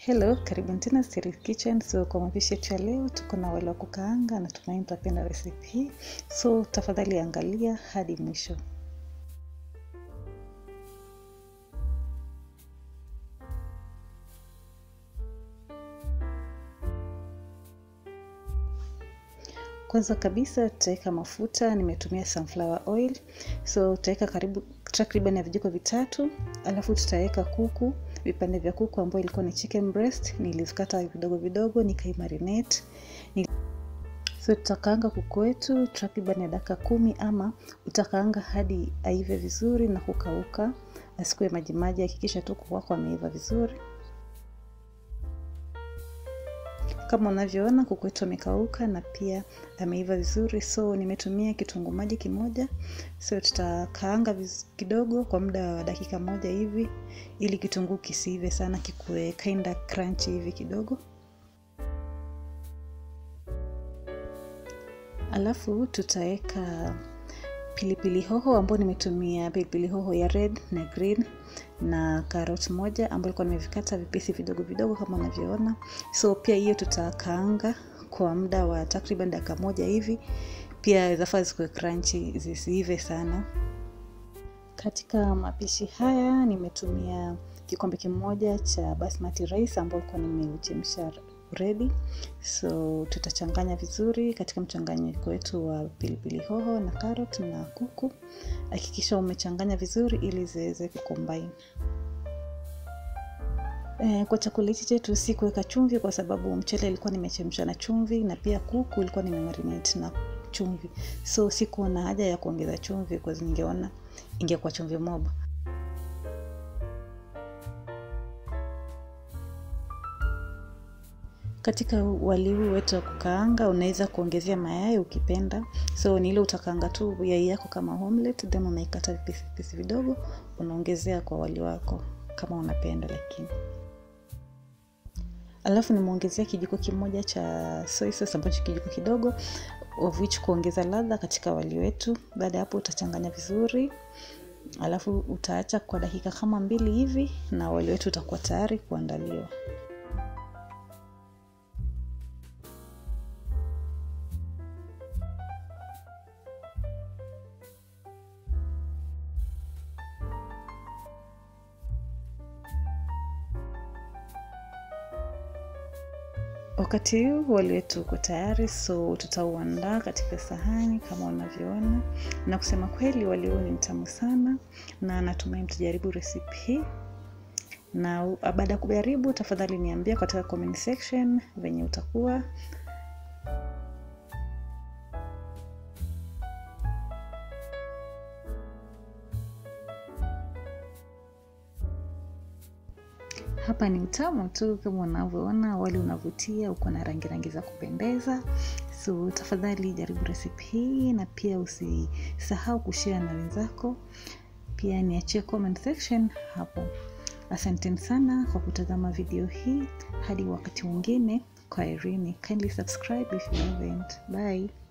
Hello, karibuni tena Stery's Kitchen. So kwa mapishi yetu ya leo tuko na wali wa kukaanga, natumaini utapenda recipe hii. So tafadhali angalia hadi mwisho. Kwanza kabisa tutaweka mafuta, nimetumia sunflower oil. So tutaweka karibu takriban ya vijiko vitatu, alafu tutaweka kuku, vipande vya kuku ambayo ilikuwa ni chicken breast, nilizikata vidogo vidogo nikaimarinate. Nil... So tutakaanga kuku wetu takriban ya dakika kumi ama utakaanga hadi aive vizuri na kukauka, asikuwe majimaji. Hakikisha tu kuku wako ameiva vizuri. Kama unavyoona kuku wetu amekauka na pia ameiva vizuri, so nimetumia kitunguu maji kimoja. So tutakaanga kidogo kwa muda wa dakika moja hivi, ili kitunguu kisiive sana, kikuwe kinda crunchy hivi kidogo. Alafu tutaweka pilipili hoho ambayo nimetumia pilipili hoho ya red na green na carrot moja ambayo ilikuwa nimevikata vipisi vidogo vidogo kama unavyoona. So pia hiyo tutakaanga kwa muda wa takriban dakika moja hivi, pia zafaa zikuwe crunchy, zisiive sana. Katika mapishi haya nimetumia kikombe kimoja cha basmati rice ambayo ilikuwa nimeuchemsha ready. So tutachanganya vizuri katika mchanganyiko wetu wa pilipili hoho na carrot na kuku. Hakikisha umechanganya vizuri ili ziweze kucombine. E, kwa chakula hichi chetu si kuweka chumvi kwa sababu mchele ilikuwa nimechemsha na chumvi na pia kuku ilikuwa nimemarinate na chumvi, so sikuwa na haja ya kuongeza chumvi kwa sababu ningeona ingekuwa chumvi mob. Katika wali huu wetu wa kukaanga unaweza kuongezea mayai ukipenda. So ni ile utakaanga tu yai yako kama omelet, then unaikata vipisi vipisi vidogo unaongezea kwa wali wako kama unapenda. Lakini alafu nimeongezea kijiko kimoja cha soy sauce ambacho kijiko kidogo of which kuongeza ladha katika wali wetu. Baada ya hapo utachanganya vizuri, alafu utaacha kwa dakika kama mbili hivi na wali wetu utakuwa tayari kuandaliwa. Wakati huu wali wetu uko tayari, so tutauandaa katika sahani kama unavyoona, na kusema kweli wali huu ni mtamu sana, na natumai mtajaribu recipe hii. Na baada ya kujaribu, tafadhali niambia katika comment section venye utakuwa. Hapa ni mtamu tu kama unavyoona, wali unavutia, uko na rangi rangi za kupendeza. So tafadhali jaribu recipe hii, na pia usisahau kushare na wenzako. Pia niachie comment section hapo. Asanteni sana kwa kutazama video hii, hadi wakati mwingine. Kwaherini. Kindly subscribe if you haven't. Bye.